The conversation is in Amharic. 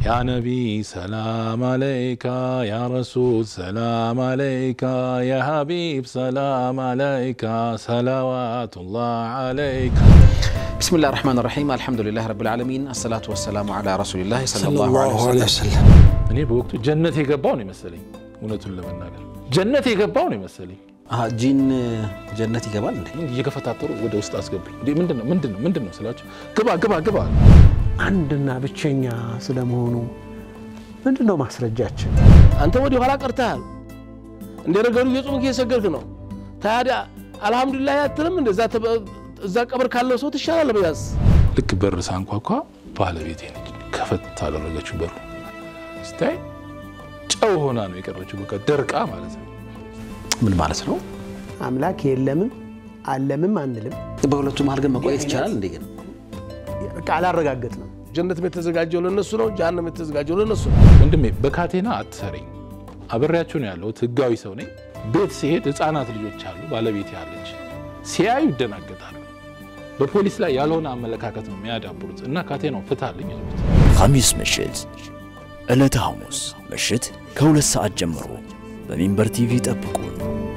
ያ ነቢይ ሰላም አለይካ፣ ያ ረሱል ሰላም አለይካ፣ ያ ሀቢብ ሰላም አለይካ፣ ሰላዋቱላህ አለይካ። ብስሚላህ ራሕማን ራሒም አልሐምዱሊላህ ረብል ዓለሚን አሰላቱ ወሰላሙ ዓላ ረሱሊላህ ሰለላሁ ሰለላሁ ዐለይሂ ዐለይሂ ወሰለም። ወሰለም። እኔ በወቅቱ ጀነት የገባው ነው የመሰለኝ። እውነቱን ለመናገር ጀነት የገባው ነው የመሰለኝ። አሀ፣ ጂን ጀነት ይገባል እንዴ? ምን እየገፈታተሩ ወደ ውስጥ አስገቡኝ። እንዴ ምንድን ነው ምንድን ነው ምንድን ነው ስላቸው ግባ ግባ ግባ አንድና ብቸኛ ስለመሆኑ ምንድን ነው ማስረጃችን? አንተ ወደ ኋላ ቀርተሃል። እንደ ነገሩ እየጾምክ እየሰገድክ ነው። ታዲያ አልሐምዱሊላህ አትልም? እንደዛ እዛ ቀብር ካለው ሰው ትሻላለህ። በያዝ ልክ በር ሳንኳኳ ባለቤቴ ነች ከፈት አደረገችው በሩ ስታይ ጨው ሆና ነው የቀረችው። በቃ ደርቃ ማለት ነው። ምን ማለት ነው? አምላክ የለምም አለምም አንልም። በሁለቱ መሀል ግን መቆየት ይቻላል እንዴ? ግን በቃ አላረጋገጥ ነው። ጀነትም የተዘጋጀው ለነሱ ነው፣ ጀሃነም የተዘጋጀው ለነሱ ነው። ወንድሜ በካቴና አትሰረኝ። አብሬያቸው ነው ያለሁት። ህጋዊ ሰው ነኝ። ቤት ሲሄድ ህፃናት ልጆች አሉ፣ ባለቤት ያለች ሲያዩ ይደናገጣሉ። በፖሊስ ላይ ያልሆነ አመለካከት ነው የሚያዳብሩት እና ካቴናው ፍታልኝ አሉት። ሐሚስ ምሽት ዕለተ ሐሙስ ምሽት ከሁለት ሰዓት ጀምሮ በሚንበር ቲቪ ጠብቁን።